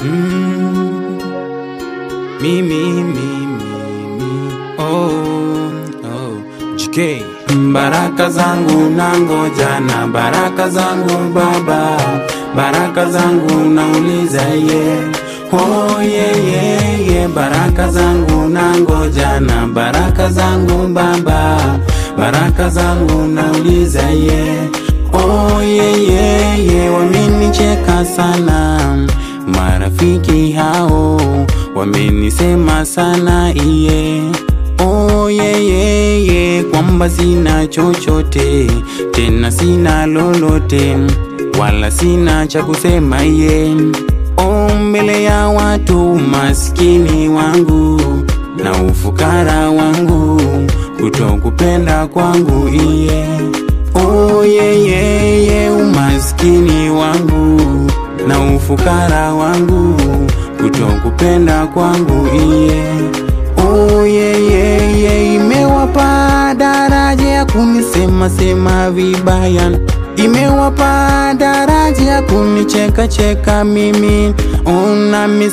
Mm. Me, me, me, me, me. Oh, oh. GK. Baraka zangu nangoja na baraka zangu baba, baraka zangu nauliza ye oh, yeah, yeah, yeah. Baraka zangu nangoja na baraka zangu baba, baraka zangu nauliza ye oh, yeah, yeah, yeah. Wamenicheka sana marafiki hao wamenisema sana iye oh, yeah, yeah, yeah. kwamba sina chochote tena sina lolote wala sina cha kusema iye oh, mbele ya watu maskini wangu na ufukara wangu kutokupenda kwangu iye oh, yeah, yeah, yeah. umaskini wangu na ufukara wangu kutokupenda kwangu iye oh, yeah, yeah, yeah. imewapa daraja ya kunisema sema vibaya imewapa daraja ya kunicheka cheka mimi oh, nami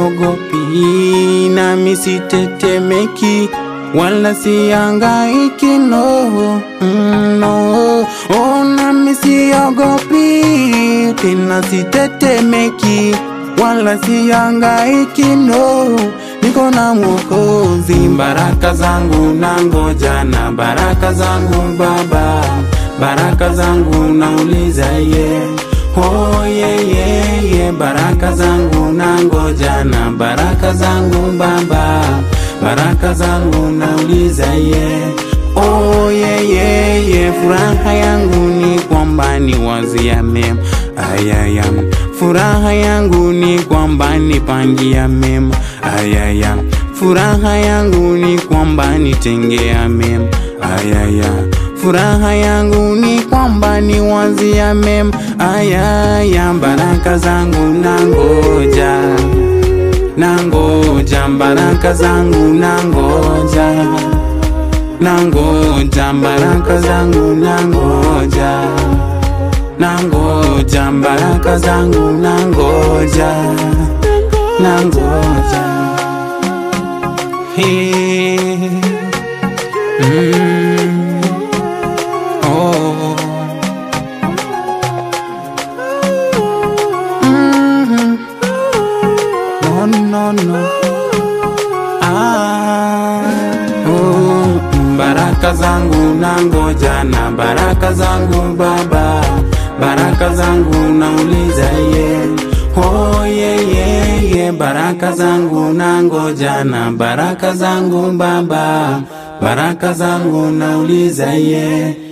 siogopi nami sitetemeki wala siangaiki no, mm, no. Oh, nami siogopi tena sitetemeki wala siangaiki no niko na mwokozi baraka zangu nangoja na baraka zangu baba baraka zangu nauliza ye oh, yeah, yeah, yeah. baraka zangu nangoja na baraka zangu baba baraka zangu nauliza ye oh, yeah, yeah, yeah. furaha yangu ni kwamba ni wazia mema ayaya furaha yangu ni kwamba nipangia mema ayaya furaha yangu ni kwamba nitengea mema ayaya furaha yangu ni kwamba ni wazia mema ayaya baraka zangu nangoja nangoja baraka zangu nangoja nangoja baraka zangu nangoja nangoja baraka zangu nangoja nangoja hey. mm. oh. mm No, no, no. Ah, oh, baraka zangu nangoja na baraka zangu baba, baraka zangu nauliza ye oh, yeah, yeah, yeah. baraka zangu nangoja na baraka zangu baba, baraka zangu nauliza ye